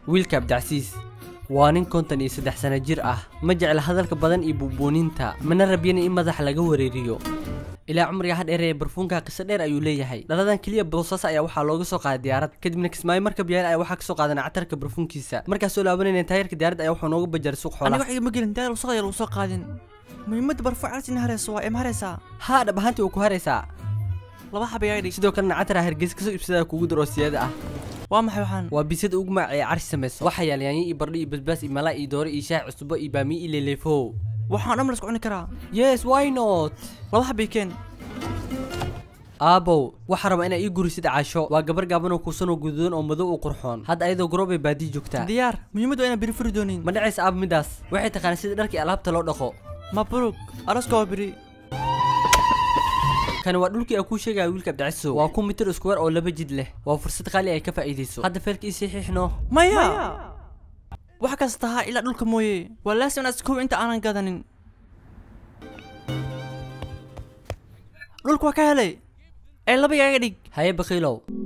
wiilka abdicasiis waa nin konton iyo saddex sano jir ah ma jecla hadalka badan iyo buubuuninta mana rabyana in madaxa laga wareeriyo ilaa cumriga hadheer ee barfuunka qiso dheer ayuu leeyahay dhaladan keliya boosas ayaa waxaa looga soo qaaday diyaarad kadibna kismaayo markab yaal ayaa waxaa kasoo qaadan catarka barfuunkiisa markaas soo laabanayna taayarka diyaaradda ayaa wuxuu nooga bajaray suuq aniga xoolaha wax igama gelin daal wasaqaya lagu soo qaadin muhiimadda barfuuc calas in hareyso waa ima hareysaa haa dhab ahaantii uu ku haraysaa laba xaba yaa dhig sidoo kalena catar hargeysa kasoo ibsadaa kugu dar oo siyaada ah waa maxay waxaan waa bisada ugu magac ee carshi samayso waxaa yaal yaanyo iyo bardho iyo basbaas iyo malaa iyo doore iyo shaah cusbo iyo baamiyo iyo leeleefo waxaan dhan la isku cuni karaa yes why not laba xabay keen aabow waxaa raba inaa ii gurisid casho waa gabar gaaban oo kuusan oo guduudan oo madow u qurxoon hadda ayadoo garoob ay baadiyi joogtaa diyaar muhiimaddu waa inaan beri furi doonin ma dhacaysa aab midaas waxay taqaanaa sida dharkii alaabta loo dhaqo mabruk araska waa beri kani waa dhulkii aan kuu sheegaya wiilka abdicasiso waa ku mitir iskuwer oo laba jid leh waa fursad qaali ay ka faa'iidayso hadda feerka ii saxiixno maya wax kasta ha ilaa dhulka mooye waa laasim inaad iskow inta aanan gadanin dhulka waa ka helay ee laba yaaga dhig haye bakiilow